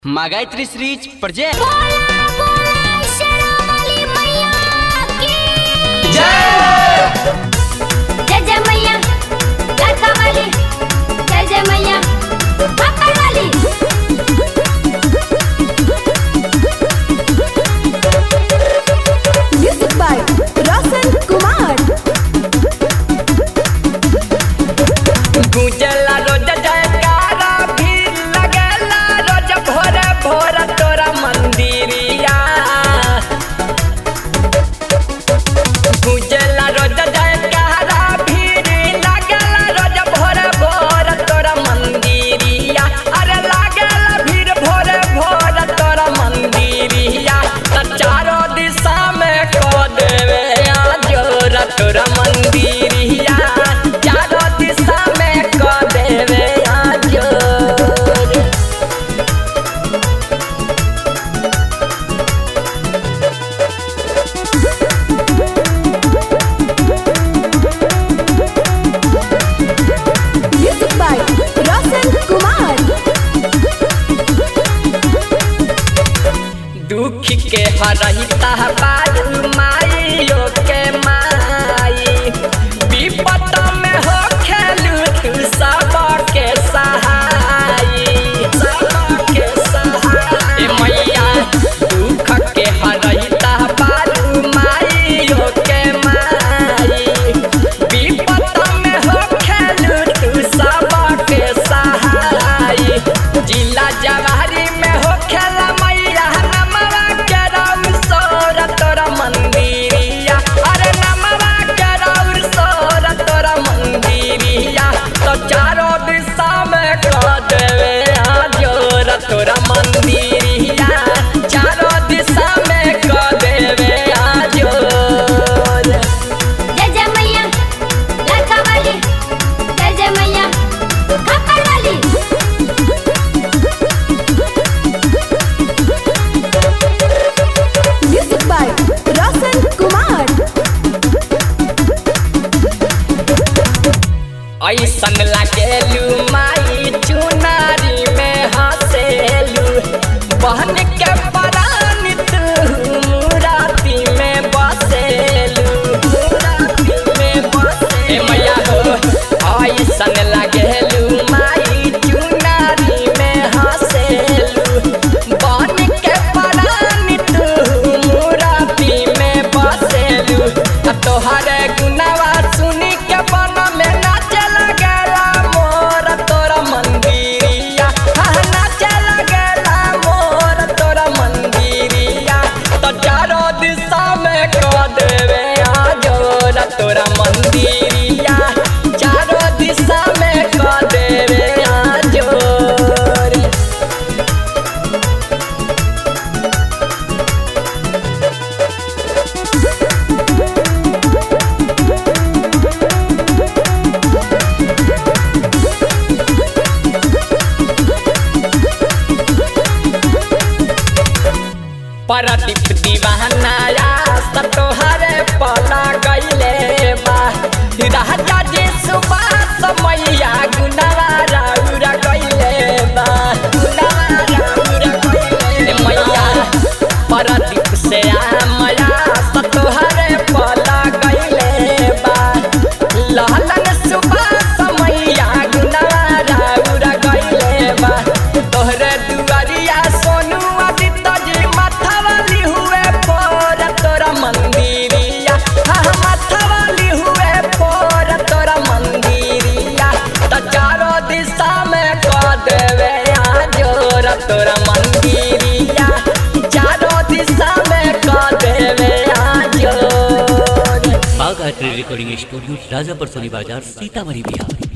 Магайтри Срич Project. जय जय मैया लड़का वाली जय जय मैया पापा वाली म्यूजिक बाय रोशन कुमार गुजला रोज जयकारा भी लगेला रोज भोरे भोर तोरा मंदिरिया गुजला रोज जयकारा भी लगेला रोज भोरे भोर तोरा मंदिरिया अरे लागेला भीड़ भोरे भोर तोरा मंदिरिया त चारों दिशा में को देवे आजोर तोरा मंदिरिया चारों दिशा में को देवे आजोर म्यूजिक बाय रोशन कुमार दुख के हरहिता बारू माइयो के माई विपत में हो खेलू तू सब के सहाई सब के सहाई ए मैया दुख के हरहिता बारू माइयो के माई विपत में हो खेलू तू सब के सहाई जिला जवारी में हो खेला मैया नमवा के राउर सोर तोरा मंदिरिया अरे नमवा के राउर सोर तोरा मंदिरिया तो चारों दिशा में कर देवे आजोर तोरा मंदिरिया चारों दिशा में कर देवे आजोर जय जय मैया लड़का वाली जय जय मैया पापा वाली म्यूजिक बाय रोशन कुमार ऐसन लागेलू माई चुनारी में हंसेलू बहन के परान तू मुराती में बसेलू मुराती में बसे ए मैया हो ऐसन लागेलू माई चुनारी में हंसेलू बहन के परान तू मुराती में बसेलू आ तोहरे गुनावा सुनी के बन में नाचे लगेला मोर तोरा मंदिरिया हाँ नाचे लगेला मोर तोरा मंदिरिया तो चारों दिशा में को देवे आजोर तोरा मंदिरिया चारों दिशा में को देवे आजोर परदीप दीवाना यास तोहरे पला गईले बा राजा जी सुबास मैया गुनावा राउरा गईले बा गुनावा राउरा गईले मैया परदीप से आमया तोहरे पला गईले बा लालन सुबास मैया गुनावा राउरा गईले बा तोहरे दुआरिया सोनू आदित्य जी माथावाली हुए पोर तोरा मंदिरिया हाँ माथावाली हुए पोर तोरा मंदिरिया त चारों दिशा में को देवे आजोर तोरा मंदिरिया चारों दिशा में को देवे आजोर बाघ art recording studio Rajapur Soni बाजार सीतामढ़ी बिहार